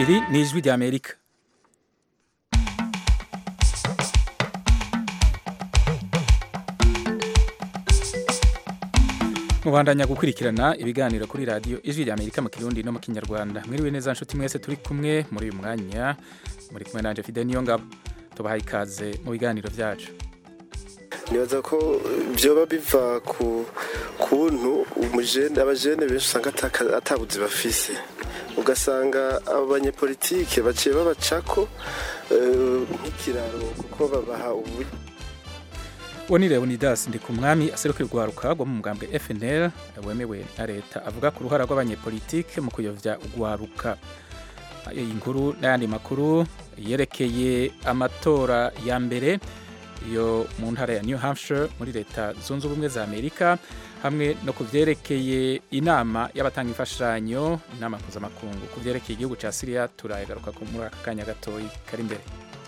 iri ni ijwi ry'amerika mubandanya gukurikirana ibiganiro kuri radiyo ijwi ry'amerika mu kirundi no mu kinyarwanda mwiriwe neza nshuti mwese turi kumwe muri uyu mwanya muri kumwe nanje fide niyo ngabo tubahaye ikaze mu biganiro byacu nibaza ko byoba biva ku kuntu umujene abajene benshi usanga atabuzi bafise ugasanga abanyepolitike baciye babacako nk'ikiraro kuko babaha uburyo uwo ni leonidas ndi ku mwami aserukira urwaruka rwo mu mugambwe fnl wemewe na leta avuga ku ruhara rw'abanyepolitike mu kuyovya urwaruka iyi nkuru n'ayandi makuru yerekeye amatora ya mbere yo mu ntara ya new hampshire muri leta zunze ubumwe za amerika hamwe no ku vyerekeye inama y'abatanga imfashanyo inama mpuzamakungu ku vyerekeye igihugu ca siriya turayagaruka muri aka kanya gatoyi kari imbere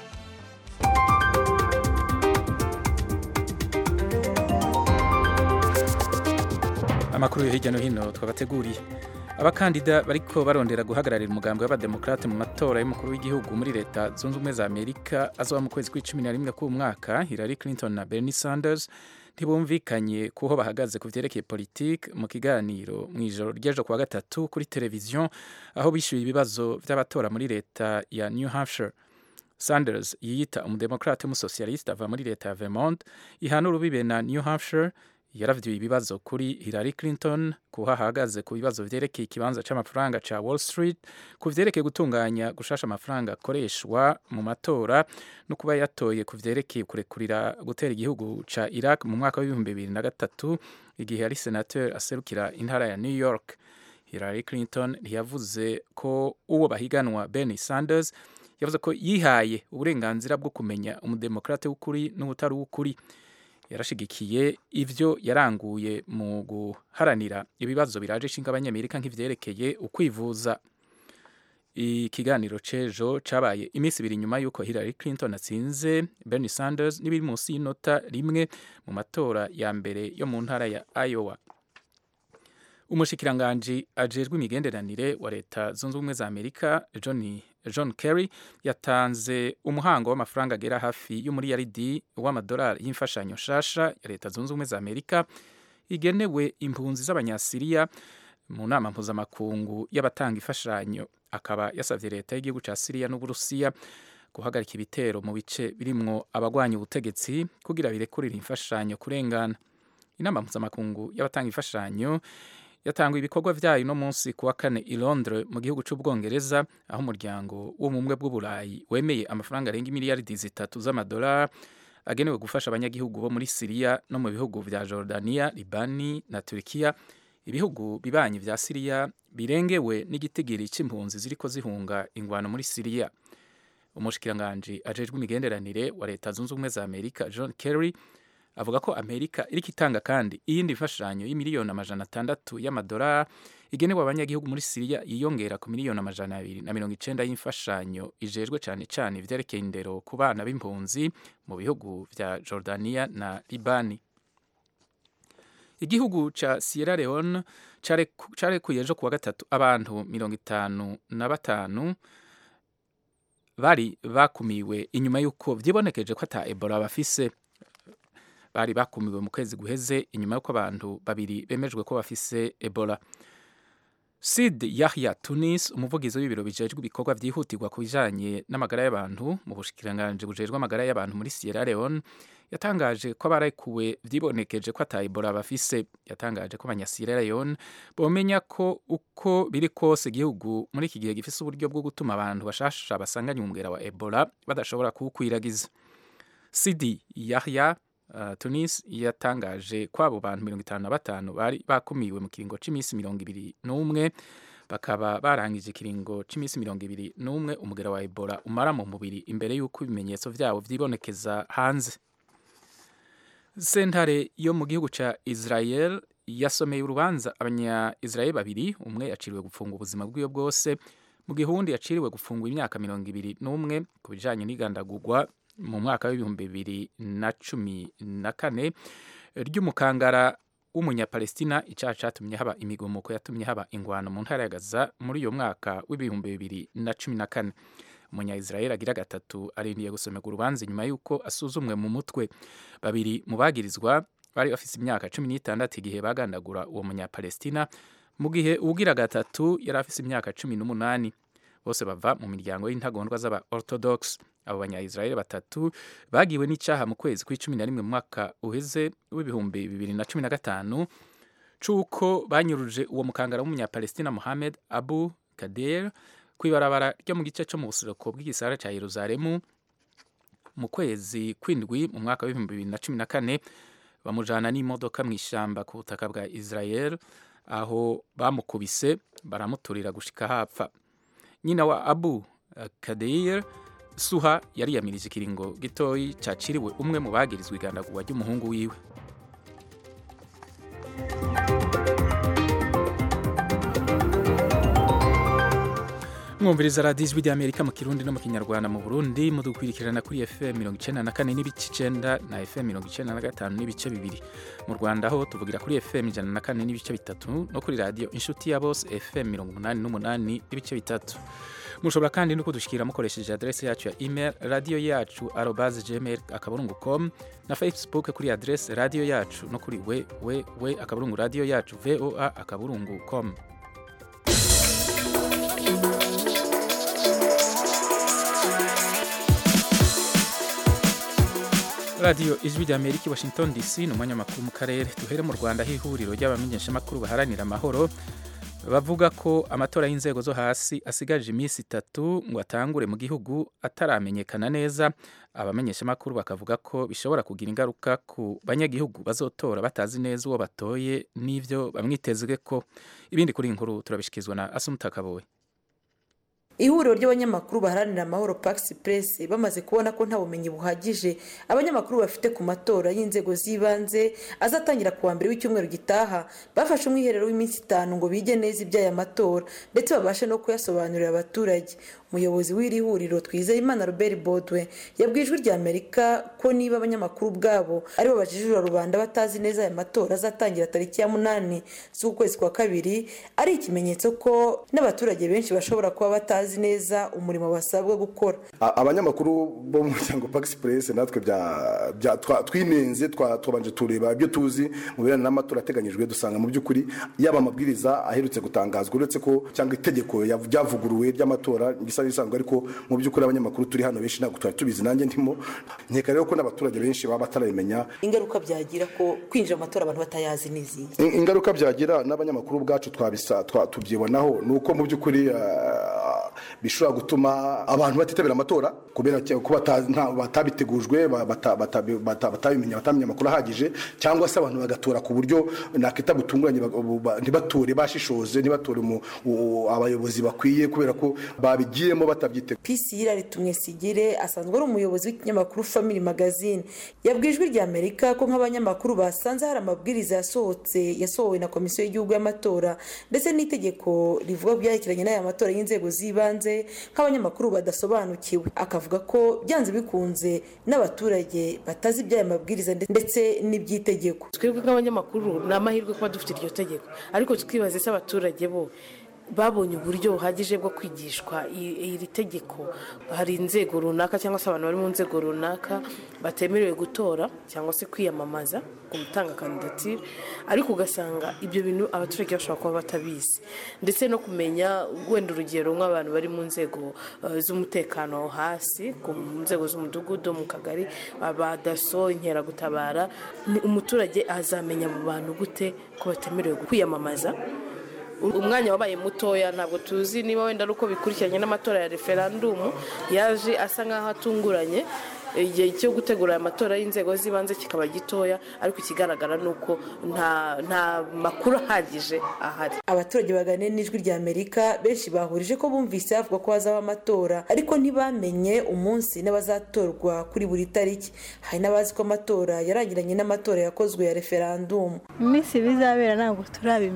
amakuru yo hirya no hino twabateguriye abakandida bariko barondera guhagararira umugambi w'abademokrate mu matora y'umukuru w'igihugu muri leta zunze ubumwe za amerika azoba mu kwezi kw'icumi na rimwe k'umwaka hillary clinton na bernie sanders ntibumvikanye kuho bahagaze ku vyerekeye politike mu kiganiro mu ijoro ry'ejo kuwa gatatu kuri televiziyo aho bishyuye ibibazo vy'abatora muri leta ya new hampshire sanders yiyita umudemokrate w'umusocialiste ava muri leta ya vermont ihana urubibe na new hampshire yaravyuye ibibazo kuri Hillary Clinton kuho ahagaze ku bibazo vyerekeye ikibanza c'amafaranga ca Wall Street ku vyerekeye gutunganya gushasha amafaranga akoreshwa mu matora no kuba yatoye ku vyerekeye kurekurira gutera igihugu ca Iraq mu mwaka w'ibihumbi bibiri na gatatu igihe yari senateur aserukira intara ya New York Hillary Clinton ntiyavuze ko uwo bahiganwa Bernie Sanders yavuze ko yihaye uburenganzira bwo kumenya umudemokrate w'ukuri n'ubutari w'ukuri yarashigikiye ivyo yaranguye mu guharanira ibibazo biraje ishinga abanyamerika nk'ivyerekeye ukwivuza ikiganiro c'ejo cabaye iminsi ibiri nyuma y'uko Hillary Clinton atsinze Bernie Sanders n'ibiri munsi y'inota rimwe mu matora ya mbere yo mu ntara ya Iowa umushikiranganji ajejwe imigenderanire wa leta zunze ubumwe za amerika john, john kerry yatanze umuhango w'amafaranga agera hafi y'umuriyaridi w'amadolari y'imfashanyo nshasha ya leta zunze ubumwe za amerika igenewe impunzi z'abanyasiriya mu nama mpuzamakungu y'abatanga imfashanyo akaba yasavye leta y'igihugu ca siriya n'uburusiya guhagarika ibitero mu bice birimwo abagwanya ubutegetsi kugira birekurire imfashanyo kurengana inama mpuzamakungu y'abatanga imfashanyo yatangwa ibikorwa vyayo no munsi kuwa kane i Londres mu gihugu c'ubwongereza aho umuryango w'ubumwe bw'uburayi wemeye amafaranga arenga imiliyaridi zitatu z'amadolari agenewe gufasha abanyagihugu bo muri Siriya no mu bihugu vya Jordania, Libani na Turkiya ibihugu bibanyi vya Siriya birengewe n'igitigiri c'impunzi ziriko zihunga ingwano muri Siriya umushikiranganji ajejwe imigenderanire wa leta zunze ubumwe za Amerika John Kerry avuga ko amerika iriko itanga kandi iyindi mfashanyo y'imiliyoni amajana atandatu y'amadolari igenewe abanyagihugu muri siriya yiyongera ku miliyoni amajana abiri na mirongo icenda y'imfashanyo ijejwe cane cane ivyerekeye indero ku bana b'impunzi mu bihugu vya jordania na libani igihugu ca sierra leone carekuye ejo kuwa gatatu abantu mirongo itanu na batanu bari bakumiwe inyuma y'uko vyibonekeje ko ata ebola bafise bari bakumiwe mu kwezi guheze inyuma y'uko abantu babiri bemejwe ko bafise ebola sid yahya tunis umuvugizi w'ibiro bijejwe ibikorwa vyihutirwa ku bijanye n'amagara y'abantu mu bushikiranganji bujejwe amagara y'abantu muri sierra leone yatangaje ko abarekuwe vyibonekeje ko ata ebola bafise yatangaje ko abanyasierra leone bomenya ko uko biri kose igihugu muri iki gihe gifise uburyo bwo gutuma abantu bashasha basanganye umugera wa ebola badashobora kuwukwiragiza sidi yahya Uh, Tunis yatangaje ko abo bantu mirongo itanu na batanu bari bakumiwe mu kiringo c'iminsi mirongo ibiri n'umwe bakaba barangije ikiringo c'iminsi mirongo ibiri n'umwe umugera wa Ebola umara mu mubiri imbere y'uko ibimenyetso vyabo vyibonekeza hanze sentare yo mu gihugu ca Israel yasomeye urubanza abanya-Israel babiri umwe yaciriwe gupfunga ubuzima bwiwe bwose mu gihe uwundi yaciriwe gufungwa imyaka mirongo ibiri n'umwe ku bijanye n'igandagurwa mu mwaka w'ibihumbi bibiri na cumi na kane ry'umukangara w'umunyapalestina icyaha cyatumye haba imigumuko yatumye haba ingwano mu ntara ya gaza muri uyo mwaka w'ibihumbi bibiri na cumi na kane umunya-israel agira gatatu arindiye gusomerwa urubanza inyuma y'uko asuzumwe mu mutwe babiri mu bagirizwa bari bafise imyaka cumi n'itandatu igihe bagandagura uwo munyapalestina mu gihe uwugira gatatu yari afise imyaka cumi n'umunani bose bava mu miryango y'intagondwa z'aba orthodox abo banya-israel batatu bagiwe n'icyaha mu kwezi kw'icumi na rimwe mu mwaka uheze w'ibihumbi bibiri na cumi na gatanu c'uko banyuruje uwo mukangara w'umunyapalestina mohamed abu kader kw'ibarabara ryo mu gice cyo mu buseruko bw'igisara cya yeruzalemu mu kwezi kw'indwi mu mwaka w'ibihumbi bibiri na cumi na kane bamujana n'imodoka mu ishyamba ku butaka bwa israel aho bamukubise baramuturira gushika hapfa nyina wa abu kadeir suha yari yamirije ikiringo gitoyi caciriwe umwe mu bagirizwa igandagurwa ry'umuhungu wiwe mwumviriza radiyo ijwi ry'amerika mu kirundi no mu kinyarwanda mu burundi mudukwirikirana kuri fm mirongo icenda na kane n'ibice icenda na fm mirongo icenda na gatanu n'ibice bibiri mu rwanda ho tuvugira kuri fm ijana na kane n'ibice bitatu no kuri radiyo inshuti ya bose fm mirongo umunani n'umunani n'ibice bitatu mushobora kandi no kudushikira mukoresheje adrese yacu ya email radiyo yacu arobaze gmail akaburungu com na facebook kuri adrese radiyo yacu no kuri we we we akaburungu radiyo yacu voa akaburungu com radiyo ijwi rya amerika i washington dc ni umwanya makuru mu karere duhere mu rwanda aho ihuriro ry'abamenyeshamakuru baharanira amahoro bavuga ko amatora y'inzego zo hasi asigaje iminsi itatu ngo atangure mu gihugu ataramenyekana neza abamenyeshamakuru bakavuga ko bishobora kugira ingaruka ku banyagihugu bazotora batazi neza uwo batoye n'ibyo bamwitezwe ko ibindi kuri inkuru turabishyikirizwa na asumutakabowe ihuriro ry'abanyamakuru baharanira amahoro pax press bamaze kubona ko nta bumenyi buhagije abanyamakuru bafite ku matora y'inzego z'ibanze azatangira ku wa mbere w'icyumweru gitaha bafashe umwiherero w'iminsi itanu ngo bige neza iby'aya matora ndetse babashe no kuyasobanurira abaturage umuyobozi w'iri huriro twizeyimana robert bodwe yabwiye ijwi rya amerika ko niba abanyamakuru ubwabo aribo bajijura rubanda batazi neza aya matora azatangira tariki ya munani z'ukwezi kwa kabiri ari ikimenyetso ko n'abaturage benshi bashobora kuba batazi neza umurimo basabwa gukora abanyamakuru bo mu muryango pax press natwe twinenze twabanje tureba ibyo tuzi mu birebana n'amatora ateganyijwe dusanga mu by'ukuri yaba amabwiriza aherutse gutangazwa uretse ko cyangwa itegeko ryavuguruwe ry'amatora gisa n'isanzwe ariko mu by'ukuri abanyamakuru turi hano benshi ntabwo twari tubizi nanjye ndimo nkeka rero ko n'abaturage benshi baba batarabimenya ingaruka byagira ko kwinjira mu matora abantu batayazi n'izihe ingaruka byagira n'abanyamakuru ubwacu twabisa tubyibonaho ni uko mu by'ukuri bishobora gutuma abantu batitabira amatora kubera ko batabitegujwe batabimenya batamenya amakuru ahagije cyangwa se abantu bagatora ku buryo nakita butunguranye ntibatore bashishoze ntibatore abayobozi bakwiye kubera ko babigiyemo batabyiteguye pisi yiraritumwe sigire asanzwe ari umuyobozi w'ikinyamakuru family magazine yabwiye ijwi rya amerika ko nk'abanyamakuru basanze hari amabwiriza yasohotse yasohowe na komisiyo y'igihugu y'amatora ndetse n'itegeko rivuga byerekeranye n'aya matora y'inzego z'ibanze nk'abanyamakuru badasobanukiwe akavuga ko byanze bikunze n'abaturage batazi iby'aya mabwiriza ndetse n'iby'itegeko twebwe nk'abanyamakuru ni amahirwe kuba dufite iryo tegeko ariko twibaze se abaturage bo babonye uburyo buhagije bwo kwigishwa iri tegeko hari inzego runaka cyangwa se abantu bari mu nzego runaka batemerewe gutora cyangwa se kwiyamamaza ku gutanga kandidatire ariko ugasanga ibyo bintu abaturage bashobora kuba batabizi ndetse no kumenya wenda urugero nk'abantu bari mu nzego z'umutekano hasi ku nzego z'umudugudu mu kagari abadaso inkeragutabara umuturage azamenya abo bantu gute ko batemerewe kwiyamamaza umwanya wabaye mutoya ntabwo tuzi niba wenda ari uko bikurikiranye n'amatora ya referandumu yaje asa nk'aho atunguranye igihe cyo gutegura aya matora y'inzego z'ibanze kikaba gitoya ariko ikigaragara ni uko nta makuru ahagije ahari abaturage baganira n'ijwi rya amerika benshi bahurije ko bumvise havuga ko hazaba amatora ariko ntibamenye umunsi n'abazatorwa kuri buri tariki hari n'abazi ko amatora yarangiranye n'amatora yakozwe ya referandumu iminsi bizabera ntabwo turabimenya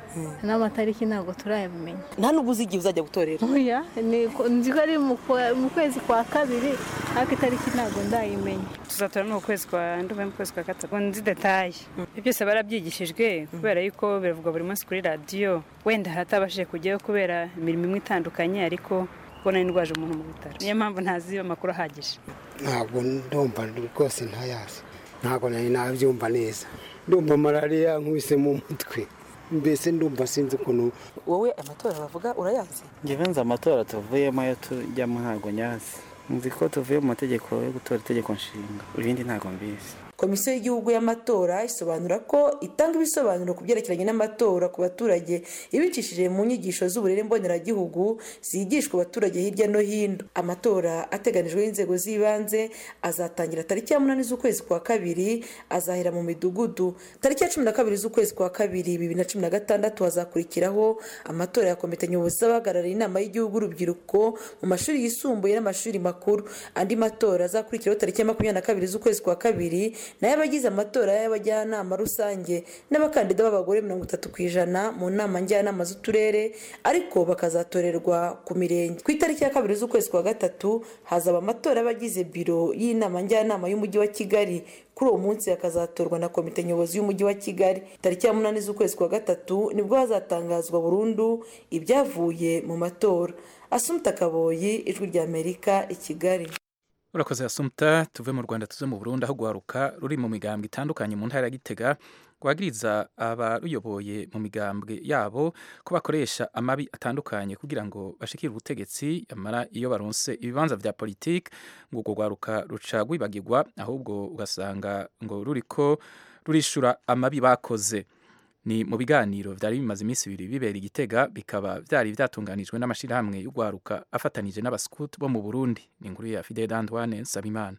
n'amatariki ntabwo turayamenya nta n'ubu uzi igihe uzajya gutorera oya nzi ko ari mu kwezi kwa kabiri ariko itariki ntabwo ndayimenya tuzatora no mu kwezi kwa ndumva mu kwezi kwa gatatu nzi detaye ibyo byose barabyigishijwe kubera yuko biravugwa buri munsi kuri radiyo wenda haratabashije kujyayo kubera imirimo imwe itandukanye ariko kubona indwaje umuntu mu bitaro niyo mpamvu ntazi amakuru ahagije ntabwo ndumva rwose ntayazi ntabwo nari nabyumva neza ndumva malariya nkubise mu mutwe mbese ndumva sinzi ukuntu wowe amatora bavuga urayazi ngewe nzi amatora tuvuyemo ayo tujyamo ntabwo nyazi nzi ko tuvuye mu mategeko yo gutora itegeko nshinga ibindi ntabwo mbizi komisiyo y'igihugu y'amatora isobanura ko itanga ibisobanuro ku byerekeranye n'amatora ku baturage ibicishije mu nyigisho z'uburere mboneragihugu zigishwa abaturage hirya no hino amatora ateganijweho inzego z'ibanze azatangira tariki ya munani z'ukwezi kwa kabiri azahera mu midugudu tariki ya cumi na kabiri z'ukwezi kwa kabiri bibiri na cumi na gatandatu hazakurikiraho amatora ya komite nyobozi z'abahagarariye inama y'igihugu urubyiruko mu mashuri yisumbuye n'amashuri makuru andi matora azakurikiraho tariki ya makumyabiri na kabiri z'ukwezi kwa kabiri nayo abagize amatora y'abajyanama rusange n'abakandida b'abagore mirongo itatu ku ijana mu nama njyanama z'uturere ariko bakazatorerwa ku mirenge ku itariki ya kabiri z'ukwezi kwa gatatu hazaba amatora y'abagize biro y'inama njyanama y'umujyi wa kigali kuri uwo munsi hakazatorwa na komite nyobozi y'umujyi wa kigali tariki ya munani z'ukwezi kwa gatatu nibwo hazatangazwa burundu ibyavuye mu matora asumta kaboyi ijwi ry'amerika i kigali urakoze asumta tuve mu rwanda tuze mu burundi aho guharuka ruri mu migambwe itandukanye mu ntara ya gitega rwagiriza abaruyoboye mu migambwe yabo ko bakoresha amabi atandukanye kugira ngo bashikire ubutegetsi yamara iyo baronse ibibanza vya politiki ngo urwo rwaruka ruca rwibagirwa ahubwo ugasanga ngo ruriko rurishura amabi bakoze ni mu biganiro byari bimaze iminsi ibiri bibera igitega bikaba byari byatunganijwe n'amashyirahamwe y'urwaruka afatanije n'abasikuti bo mu burundi ni inkuru ya fidel antoine nsabimana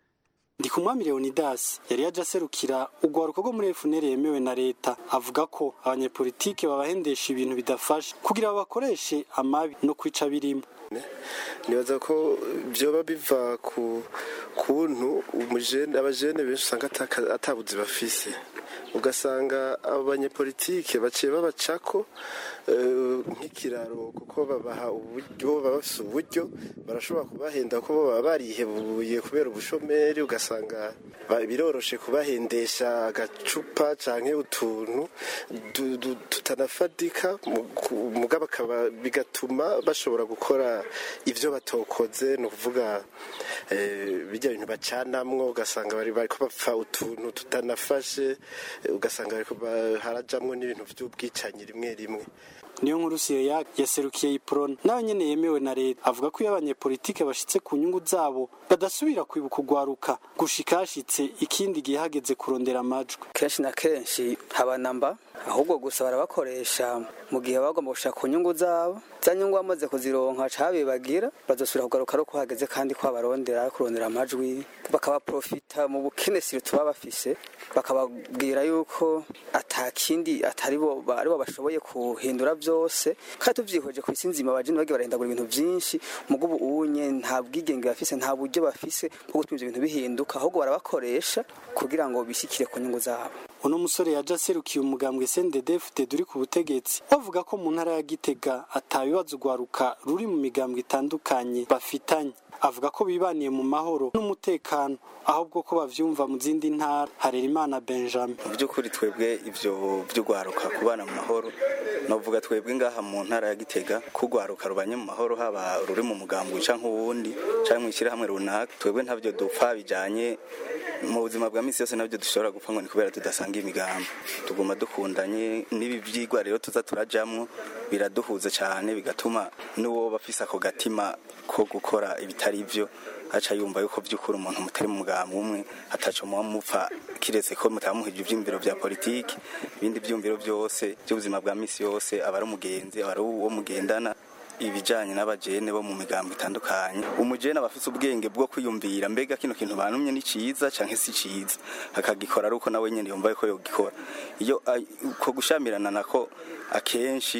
ndi kumwami leonidas yari yaje aserukira urwaruka rwo muri efuneri yemewe na leta avuga ko abanyepolitike babahendesha ibintu bidafasha kugira bakoreshe amabi no kwica birimo nibaza ko byoba biva ku kuntu abajene benshi usanga atabuzi bafise ugasanga abo banyepolitike baciye babacako nk'ikiraro kuko babaha uburyo baba bafite uburyo barashobora kubahenda ko baba barihebuye kubera ubushomeri ugasanga biroroshe kubahendesha agacupa cyangwa utuntu tutanafatika mugabo bigatuma bashobora gukora ibyo batokoze ni ukuvuga bijya bintu bacanamwo ugasanga bari bari bapfa utuntu tutanafashe ugasanga harajamwo n'ibintu by'ubwicanyi rimwe rimwe niyo nkuru siyo yaserukiye iporona nawe nyene yemewe na leta avuga ko iyo abanyepolitike bashitse ku nyungu zabo badasubira kwibuka urwaruka gushika hashitse ikindi gihe hageze kurondera amajwi kenshi na kenshi haba namba ahubwo gusa barabakoresha mu gihe baba bagomba gushaka ku nyungu zabo za nyungu bamaze kuzironka cabibagira bazosubira kugaruka ari uko hageze kandi ko babarondera kurondera amajwi bakabaprofita mu bukenesiro tuba bafise bakababwira yuko atakindi atari bo ari bo bashoboye kuhindura byose kandi tuvyihweje ku isi nzima abajene bagiye barahindagura ibintu vyinshi mugubu unye nta bwigenge bafise nta buryo bafise bwo gutuma ivyo bintu bihinduka ahubwo barabakoresha kugira ngo bishikire ku nyungu zabo uno musore yaje aserukiye umugambwe SNDD-FDD uri ku butegetsi bavuga ko mu ntara ya Gitega atabibazo ugwaruka ruri mu migambwe itandukanye bafitanye avuga ko bibaniye mu mahoro n'umutekano ahubwo ko bavyumva mu zindi ntara Harerimana Benjamin mu by'ukuri twebwe ivyo by'ugwaruka kubana mu mahoro novuga twebwe ngaha mu ntara ya Gitega kugwaruka rubanye mu mahoro haba ruri mu mugambwe canke uwundi canke mu ishyirahamwe runaka twebwe ntavyo dupfa bijanye mu buzima bwa misi yose nabyo dushobora gupfa ngo ni kubera tudasanga imigambi tuguma dukundanye n'ibi byigwa rero tuza turajamwo biraduhuza cyane bigatuma n'uwo bafise ako gatima ko gukora ibitari byo aca yumva yuko by'ukuri umuntu mutari mu mugambi umwe ataco muba mupfa kiretse ko mutamuhije ivyumviro vya politiki ibindi vyumviro byose by'ubuzima bwa misi yose aba ari umugenzi aba ari uwo mugendana ibijanye n'abajene bo mu migambo itandukanye umujene aba afise ubwenge bwo kwiyumvira mbega kino kintu bantumye ni ciza canke si ciza akagikora ari uko nawe nyene yumva ko yogikora iyo ko gushamirana nako akenshi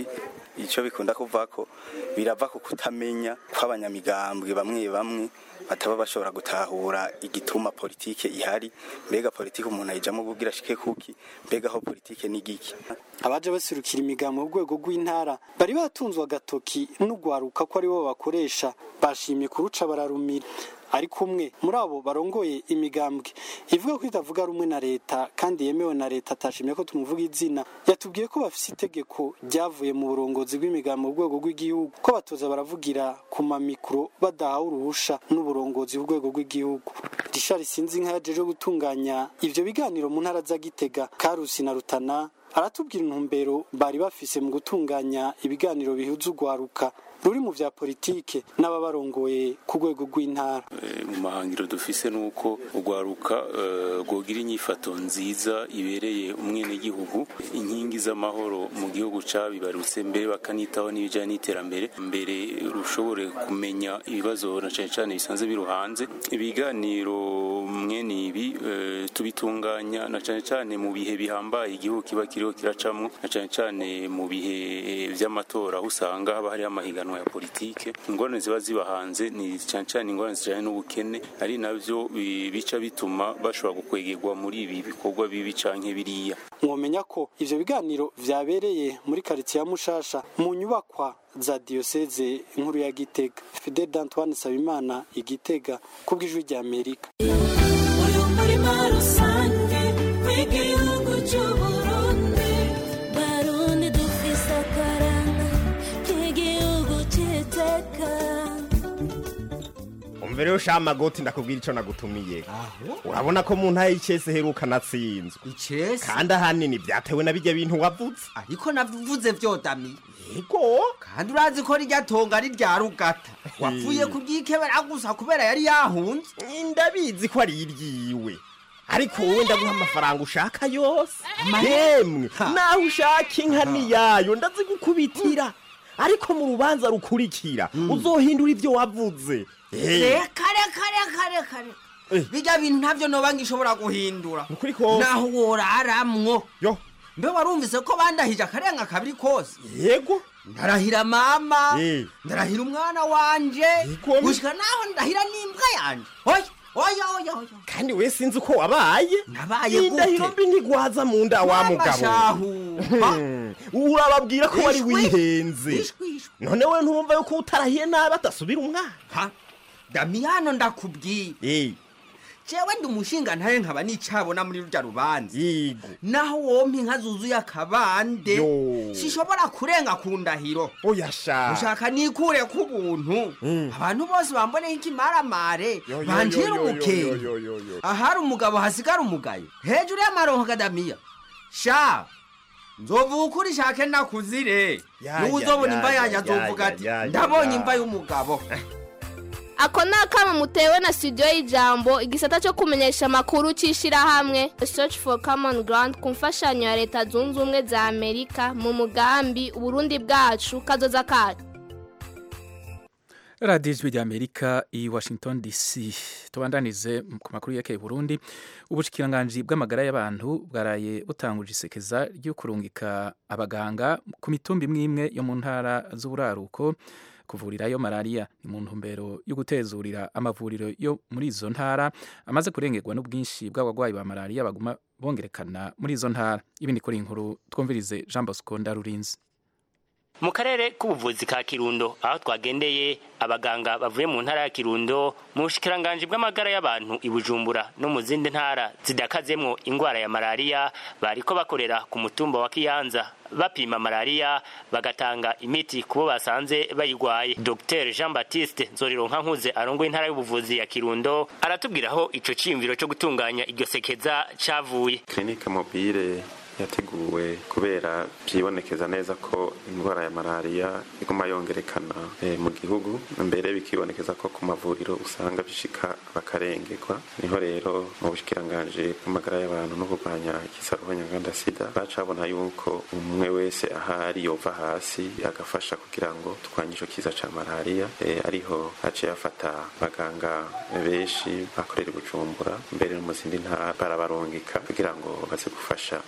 icyo bikunda kuva ko birava ku kutamenya kw'abanyamigambwe bamwe bamwe bataba bashobora gutahura igituma politike ihari mbega politike umuntu ayijamo kugira ashike kuki mbega aho politike ni giki abaje baserukira imigambo mu rwego rw'intara bari batunzwe agatoki n'ugwaruka ko aribo bakoresha bashimye kuruca bararumira ariko umwe muri abo barongoye imigambwe ivuga ko itavuga rumwe na leta kandi yemewe na leta atashimye ko tumuvuga izina yatubwiye ko bafise itegeko ryavuye mu burongozi bw'imigambo mu rwego rw'igihugu ko batoza baravugira ku mamikoro badahawe uruhusha n'uburongozi bw'urwego rw'igihugu Richard Sinzinka yajeje gutunganya ivyo biganiro mu ntara za Gitega Karusi na Rutana aratubwira intumbero bari bafise mu gutunganya ibiganiro bihuza urwaruka ruri mu vya politike n'ababarongoye ku rwego rw'intara mu mahangiro dufise nuko urwaruka rwogira inyifato nziza ibereye umwenegihugu inkingi z'amahoro mu gihugu cabibarutse mbere bakanitaho n'ibijanye n'iterambere mbere rushobore kumenya ibibazo na cane cane bisanzwe biruhanze ibiganiro mwene ibi tubitunganya na cane cane mu bihe bihambaye igihugu kiba kiriho kiracamwo na cane cane mu bihe vy'amatora aho usanga haba hariho amahiganwa ya politike ingorane ziba ziba hanze ni cyane cyane ingorane zijanye n'ubukene ari navyo bica bituma bashobora gukwegerwa muri ibi bikorwa bibi canke biriya mwomenya ko ivyo biganiro vyabereye muri karitsiye ya mushasha mu nyubakwa za diyoseze nkuru ya gitega fidel d'antoine sabimana igitega kubw'ijwi rya amerika uyu murima rusange w'igihugu c'uburundi barundi dufise akaranga k'igihugu c'iteka umva rero sha magoti ndakubwira ico nagutumiye urabona ko mu ntara y'icese heruka natsinzwe icese kandi ahanini vyatewe na bijya bintu wavuze ariko navuze vyodami yego kandi urazi ko rirya tonga ari rya rugata wapfuye kuryikebera gusa kubera yari yahunze ndabizi ko ari iryiwe ariko wowe ndaguha amafaranga ushaka yose yemwe naho ushaka inka niyayo ndazigukubitira ariko mu rubanza rukurikira uzohindura ibyo wavuze reka reka reka reka reka bijya bintu ntabyo noba ngishobora guhindura ukuri kose naho woraramwo yo mbe warumvise ko bandahije akarenga kabiri kose yego ndarahira mama Eh. ndarahira umwana wanje Yego. gushika naho ndahira n'imbwa yanje oya oya oya oya kandi we sinzi uko wabaye nabaye gute indahiro mbi ntigwaza mu nda wa mugabo shahu Hmm. urababwira ko wari Ishwi. wihenze Ishwi, ishwi. none we ntumva yuko utarahiye nabi atasubira umwana ha damiyano ndakubwira Eh, jewe ndi umushinga ntaye nkaba nicabona muri rurya rubanza yego naho wompa inka zuzuye akabande Yo. sishobora kurenga ku ndahiro oya sha ushaka nikure ku buntu Mm. abantu bose bamboneho ikimaramare Yo, yo, banjira yo, yo, umukenge yo, yo, yo, yo. ahari umugabo hasigara umugayo hejuru y'amaronko kadamiya sha nzovuga ukuri shake nakuzire Ya, niwe ya, uzobona ya, imva ya, yanjye ya, azovuga ya, ati ya, ya, ndabonye ya." imva y'umugabo ako ni akamo mutewe na studio y'ijambo igisata cyo kumenyesha amakuru cy'ishyirahamwe search for common ground ku mfashanyo ya leta zunze ubumwe za amerika mu mugambi uburundi bwacu kazoza kacu radiyo ijwi rya amerika i washington dc tubandanize ku makuru yerekeye burundi ubushyikiranganji bw'amagara y'abantu bwaraye butanguje isekeza ryo kurungika abaganga ku mitumba imwe imwe yo mu ntara z'uburaruko kuvurirayo malariya ni mu ntumbero yo gutezurira amavuriro yo muri izo ntara amaze kurengerwa n'ubwinshi bw'abarwayi ba malariya baguma bongerekana muri izo ntara ibindi kuri iyi nkuru twumvirize jean bosco ndarurinzi mu karere k'ubuvuzi ka kirundo aho twagendeye abaganga bavuye mu ntara ya kirundo mu bushikiranganji bw'amagara y'abantu i bujumbura no mu zindi ntara zidakazemwo ingwara ya malariya bariko bakorera ku mutumba wa kiyanza bapima malariya bagatanga imiti kubo basanze bayigwaye dr jean baptiste nzorironka nkuze arongoye intara y'ubuvuzi ya kirundo aratubwira aho ico ciyumviro co gutunganya iryo sekeza cavuye kirinike mobile yateguwe kubera byibonekeza neza ko indwara ya malariya iguma yongerekana eh, mu gihugu mbere bikibonekeza ko ku mavuriro usanga bishika bakarengerwa niho rero mu bushikiranganje bw'amagara y'abantu no kurwanya ikisaruho nyanganda sida bacabona yuko umwe wese ahari yova hasi agafasha kugira ngo turwanye ico kiza ca malariya eh, ariho haciye afata abaganga benshi bakorera i bujumbura mbere no mu zindi ntara barabarungika kugira ngo baze gufasha eh, abantu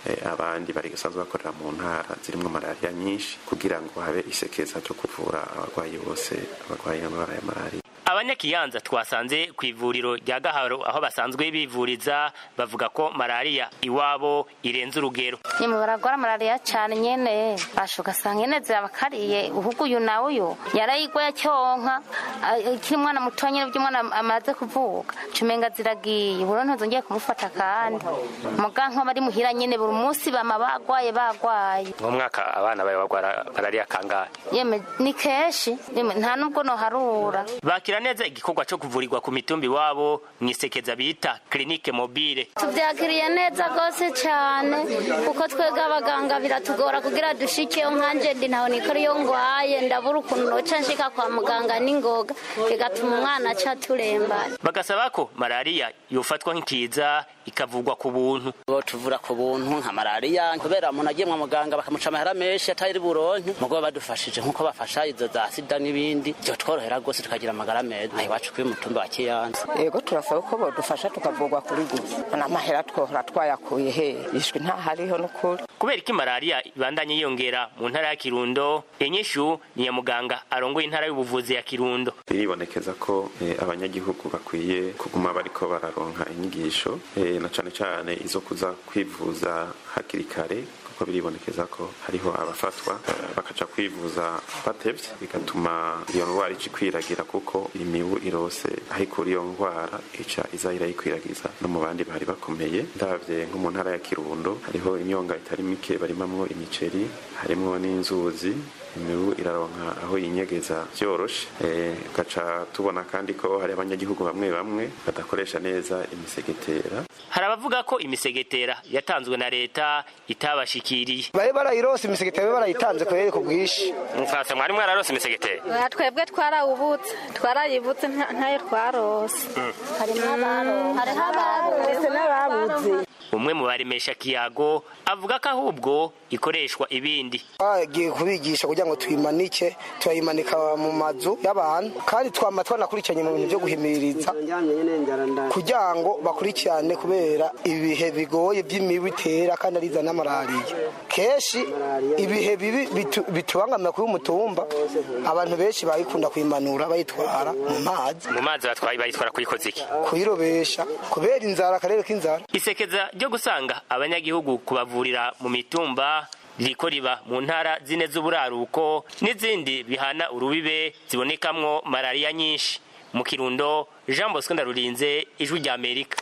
n'abandi basanzwe bakorera mu ntara zirimo malariya nyinshi kugira ngo habe isekeza ryo kuvura abarwayi bose abarwaye indwara ya malariya abanyakiyanza twasanze ku ivuriro rya gaharo aho basanzwe bivuriza bavuga ko malariya iwabo irenze urugero nyuma baragwara malariya cyane nyene basha ugasanga nyene zirabakariye uhugu uyu nawe uyu yarayigwaye cyonka ikiri umwana muto nyene by'umwana amaze kuvuka cumenga ziragiye buro ntuzongeye kumufata kandi muga nko bari muhira nyene buri munsi bama bagwaye bagwaye mu mwaka abana bawe bagwara malariya kangahe yeme ni kenshi yeme nta nubwo noharura bakira neza igikorwa cyo kuvurirwa ku mitumbi wabo mwisekeza bita clinique mobile tubyakiriye neza rwose cyane kuko twebwe abaganga biratugora kugira dushikeyo nkanje ndi ntaho nikora iyo ngwaye ndabura ukuntu noca nshika kwa muganga n'ingoga bigatuma umwana aca turembana bagasaba ko malariya yofatwa nk'ikiza ikavugwa ku buntu tuvura ku buntu nka malariya kubera umuntu agiye mu muganga bakamuca amahera menshi atari buronke mugo badufashije nk'uko bafasha izo za sida n'ibindi byo tworohera rwose tukagira amagara meza aha iwacu kuri mutumba wa kiyanza yego turasaba ko bodufasha tukavugwa kuri gusa n'amahera twohora twayakuye he ishwi ntahariho n'ukuri kubera ko malariya ibandanye yiyongera mu ntara ya kirundo inyishu ni ya muganga arongoye intara y'ubuvuzi ya kirundo biribonekeza ko eh, abanyagihugu bakwiye kuguma bariko bararonka inyigisho eh, na cane cane izo kuza kwivuza hakiri kare kuko biribonekeza ko hariho abafatwa eh, bakaja kwivuza batevye bigatuma iyo ndwara ica ikwiragira kuko imibu irose aho ikura iyo ndwara ica iza irayikwiragiza no mu bandi bari bakomeye ndavye nko mu ntara ya kirundo hariho imyonga itari mike barimamwo imiceri harimwo n'inzuzi imibu iraronka aho yinyegeza byoroshe gaca tubona kandi ko hari abanyagihugu bamwe bamwe badakoresha neza imisegetera hari abavuga ko imisegetera yatanzwe na leta itabashikiriye bari barayirose imisegetera bari barayitanze kubera ku bwinshi mfase mwari mwararose imisegetera twebwe twarawubutse twarayibutse ntayo twarose harimo abaronse hariho abaronse n'ababuze umwe mu baremesha kiyago avuga ko ahubwo ikoreshwa ibindi bagiye kubigisha kugira ngo tuyimanike turayimanika mu mazu y'abantu kandi twama twanakurikiranye mu bintu byo guhimiriza kugira ngo bakurikirane kubera ibihe bigoye by'imibu itera kandi ariza na malariya kenshi ibihe bibi bitubangamira kuri umutumba abantu benshi bayikunda kuyimanura bayitwara mu mazi mu mazi bayitwara kuyikoza iki kuyirobesha kubera inzara akarere k'inzara isekeza ryo gusanga abanyagihugu kubavurira mu mitumba ririko riba mu ntara zine z'uburaruko n'izindi bihana urubibe zibonekamwo malariya nyinshi mu kirundo jean bosco ndarurinze ijwi rya amerika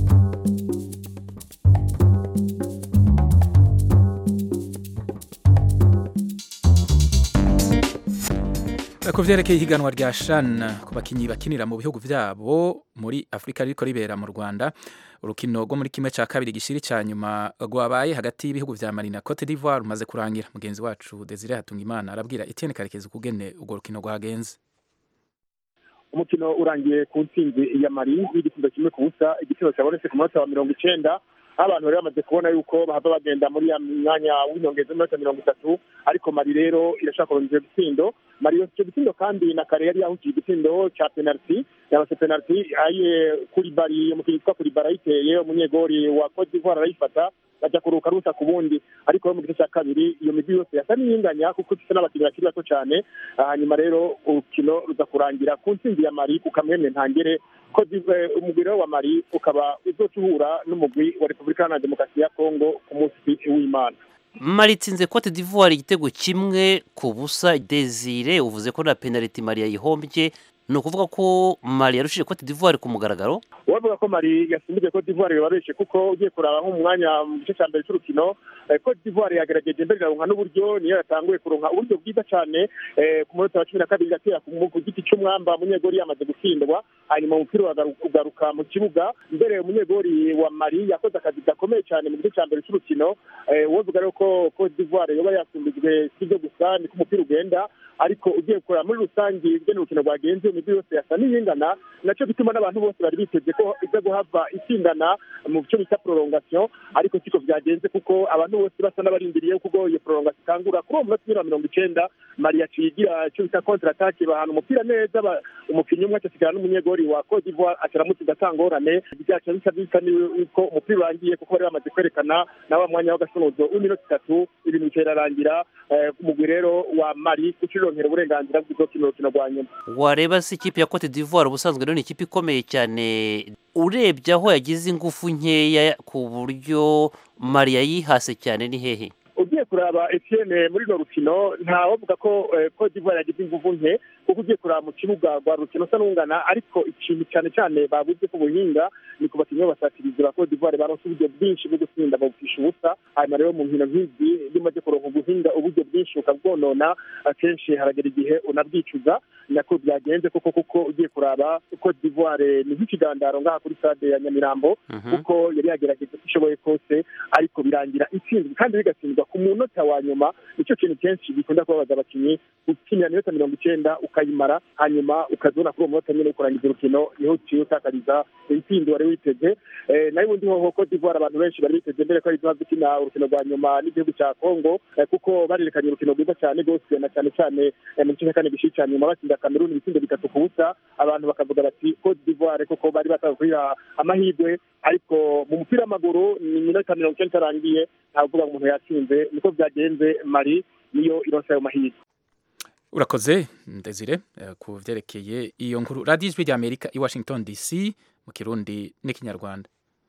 ku vyerekeye ihiganwa rya shan ku bakinyi bakinira mu bihugu vyabo muri afurika ririko ribera mu rwanda urukino rwo muri kimwe cya kabiri gishiri cya nyuma rwabaye hagati y'ibihugu vya mali na cote d'ivoire rumaze kurangira mugenzi wacu desire hatungimana arabwira etienne karekezi ukugene urwo rukino rwagenze umukino urangiye ku ntsinzi ya mari y'igitsinda kimwe ku busa igitsinda cyabonetse ku munota wa mirongo icenda aho abantu rero bamaze kubona yuko bahava bagenda muri ya mwanya w'inyongeza w'iminota mirongo itatu ariko mari rero irashaka kurondera igitsindo mari icyo gitsindo kandi na kare yari yahukiye igitsindo cya penaliti yabase penaliti aye kuri bari umukinnyi witwa kuri bari ayiteye umunyegori wa cote d'ivoire arayifata bajya kuruka rusa ku bundi ariko mu gice cya kabiri iyo migwi yose yasa n'iyinganya kuko ifite n'abakinnyi bakiri bato cyane hanyuma rero urukino ruza kurangira ku ntsinzi ya mari ku kamwemwe ntangere ko umugwi rero wa mari ukaba uzoca uhura n'umugwi wa repubulika iharanira demokarasi ya kongo ku munsi w'imana mari itsinze cote d'ivoire igitego kimwe ku busa desire uvuze ko na penaliti mari yayihombye ni ukuvuga ko mari yarushije cote d'ivoire ku mugaragaro wavuga ko mari yasimbuje cote d'ivoire bibabeshe kuko ugiye kuraba nko mu mwanya mu gice cya mbere cy'urukino cote d'ivoire yagerageje mbere iraronka n'uburyo niyo yatanguye kuronka uburyo bwiza cyane ku munota wa cumi na kabiri igatera ku giti cy'umwamba umunyegori yamaze gutsindwa hanyuma umupira ugaruka mu kibuga mbere umunyegori wa mari yakoze akazi gakomeye cyane mu gice cya mbere cy'urukino wovuga rero ko cote d'ivoire yoba yasumbijwe si byo gusa niko umupira ugenda ariko ugiye kureba muri rusange ingene urukino rwagenze imigwi yose yasa n'iyingana nacyo gituma n'abantu bose bari biteze ko iza guhava itsindana mu cyo bita prolongation ariko siko byagenze kuko abantu bose basa n'abarindiriye kuko iyo prolongation itangura kuri uwo munota wa mirongo icenda mari yaciye igira icyo bita contre attaque bahana umupira neza umukinnyi umwe acasigara n'umunyegori umugori wa Cote d'Ivoire acaramutse igatangorane byaca bisa bisa yuko umupira urangiye kuko bari bamaze kwerekana na wa mwanya w'agasonozo w'iminota itatu ibintu birarangira umugwi rero wa Mali ucironkera uburenganzira bw'izokina urukino rwa nyuma wareba se ikipe ya Cote d'Ivoire ubusanzwe rero ni ikipe ikomeye cyane urebye aho yagize ingufu nkeya ku buryo Mali yayihase cyane ni hehe ugiye kuraba Etienne muri no rukino ntawavuga ko Cote d'Ivoire yagize ingufu nke kuko ugiye kuraba mu kibuga rwa rukino usa n'ungana ariko ikintu cyane cyane babuze ku buhinga ni ku bakinnyi b'abasatirizi ba Cote d'Ivoire baronse uburyo bwinshi bwo gutsinda babufisha ubusa hanyuma rero mu nkino nk'izi iyo umaze kuronka ubuhinga uburyo bwinshi ukabwonona akenshi haragera igihe unabwicuza nako byagenze koko kuko ugiye kuraba Cote d'Ivoire ni nk'ikigandaro ngaha kuri stade ya Nyamirambo kuko yari yagerageje uko ishoboye kose ariko birangira itsinzwe kandi bigatsindwa ku munota wa nyuma nicyo kintu kenshi gikunda kubabaza abakinnyi ukinira minota mirongo icyenda ukayimara hanyuma ukazibona kuri uwo munota nyine kurangiza urukino niho uciye utakariza intsinzi wari witeze nayo ubundi hoho Cote d'Ivoire abantu benshi bari biteze mbere ko ari gukina urukino rwa nyuma n'igihugu cya Congo kuko barerekanye urukino rwiza cyane rwose na cyane cyane mu gice cya kane gishi cya nyuma batsinda Cameroon ibitsindo bitatu ku busa abantu bakavuga bati Cote d'Ivoire kuko bari batanga kuyiha amahirwe ariko mu mupira w'amaguru ni minota mirongo icyenda itarangiye ntavuga ngo umuntu yatsinze niko byagenze Mali niyo ironse ayo mahirwe urakoze ndezire ku byerekeye iyo nkuru radiyo ijwi rya amerika i washington dc mu kirundi n'ikinyarwanda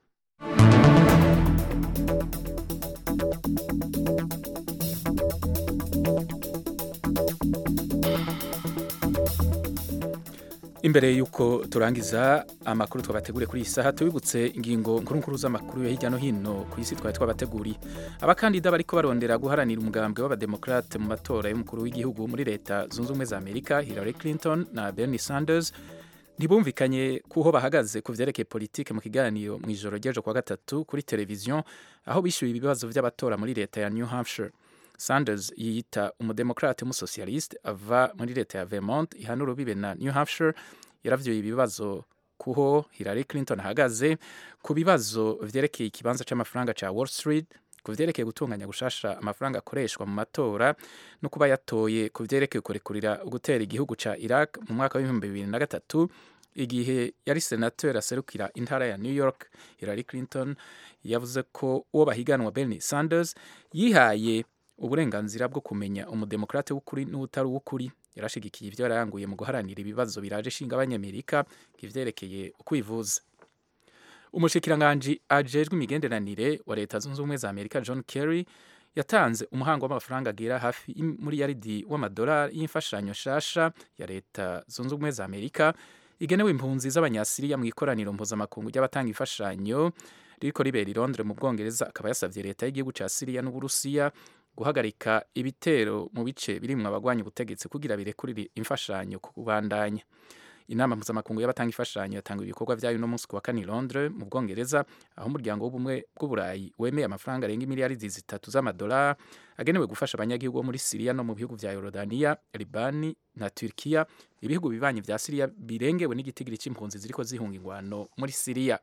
imbere y'uko turangiza amakuru twabateguriye kuri iyi saha tubibutse ingingo nkuru z'amakuru yo hirya no hino ku isi twari twabateguriye abakandida bariko barondera guharanira umugambwe w'abademokrate mu matora y'umukuru w'igihugu muri leta zunze ubumwe za amerika hillary clinton na bernie sanders ntibumvikanye kuho bahagaze ku vyerekeye politike mu kiganiro mu ijoro ry'ejo kwa gatatu kuri televiziyo aho bishyuye ibibazo by'abatora muri leta ya new hampshire sanders yiyita umudemokrate w'umusosiyaliste ava muri leta ya vermont ihana urubibe na new hampshire yaravyuye ibibazo kuho hillary clinton ahagaze ku bibazo vyerekeye ikibanza c'amafaranga ca wall street ku vyerekeye gutunganya gushasha amafaranga akoreshwa mu matora no kuba yatoye ku vyerekeye kurekurira gutera igihugu ca iraq mu mwaka w'ibihumbi bibiri na gatatu igihe yari senateur aserukira intara ya new york hillary clinton yavuze ko uwo bahiganwa bernie sanders yihaye uburenganzira bwo kumenya umudemokrate w'ukuri n'utari uw'ukuri yarashigikiye ibyo yarayanguye mu guharanira ibibazo biraje ishinga abanyamerika ivyerekeye ukwivuza umushikiranganji ajejwe imigenderanire wa leta zunze ubumwe za amerika john kerry yatanze umuhango w'amafaranga agera hafi muri yaridi w'amadolari y'imfashanyo shasha ya leta zunze ubumwe za amerika igenewe impunzi z'abanyasiriya mu ikoraniro mpuzamakungu ry'abatanga imfashanyo ririko ribera i londres mu bwongereza akaba yasavye leta y'igihugu ca siriya n'uburusiya guhagarika ibitero mu bice birimwo abagwanya ubutegetsi kugira birekurire imfashanyo kubandanya inama mpuzamakungu y'abatanga imfashanyo yatanga ibikorwa vyayo no munsi ku wa kane Londres mu Bwongereza aho umuryango w'ubumwe bw'uburayi wemeye amafaranga arenga imiliyaridi zitatu z'amadolari agenewe gufasha abanyagihugu bo muri Syria no mu bihugu vya Yorodania, Libani na Turkiya ibihugu bibanyi vya Syria birengewe n'igitigiri c'impunzi ziriko zihunga ingwano muri Syria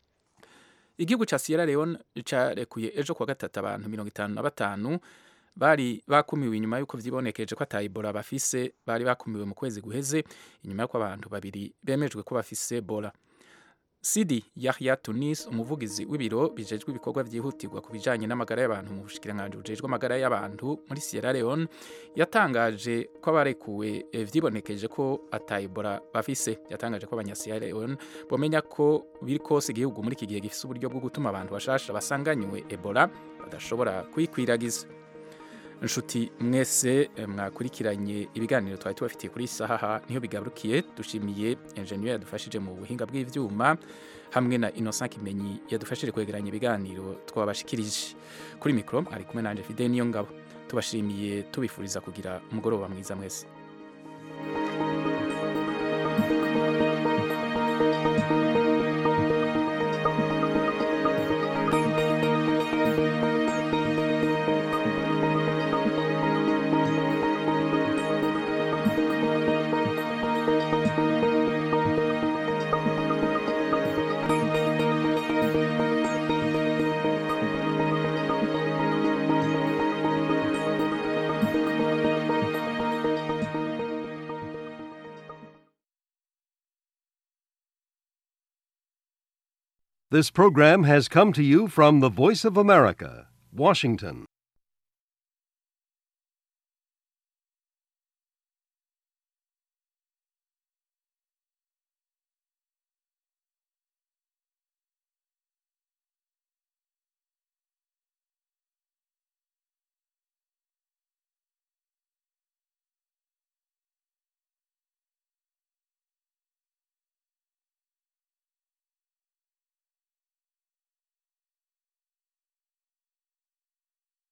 igihugu ca Sierra Leone carekuye ejo kwa gatatu abantu mirongo itanu na batanu bari bakumiwe inyuma y'uko vyibonekeje ko ata Ebola bafise bari bakumiwe mu kwezi guheze inyuma y'uko abantu babiri bemejwe ko bafise Ebola Sidi Yahya Tunis umuvugizi w'ibiro bijejwe ibikorwa vyihutirwa ku bijanye n'amagara y'abantu mu bushikiranganji bujejwe amagara y'abantu muri Sierra Leone yatangaje ko abarekuwe eh, vyibonekeje ko ata Ebola bafise yatangaje ko abanya Sierra Leone bomenya ko biri kose igihugu muri iki gihe gifise uburyo bwo gutuma abantu bashasha basanganywe Ebola badashobora kuyikwiragiza inshuti mwese mwakurikiranye ibiganiro twari tubafitiye kuri sahaha niho bigarukiye dushimiye enjeniyeri yadufashije mu buhinga bw'ivyuma hamwe na Innocent Kimenyi yadufashije kwegeranya ibiganiro twabashikirije kuri mikro ari kumwe nanje Fidel niyo ngabo tubashimiye tubifuriza kugira umugoroba mwiza mwese This program has come to you from the Voice of America, Washington.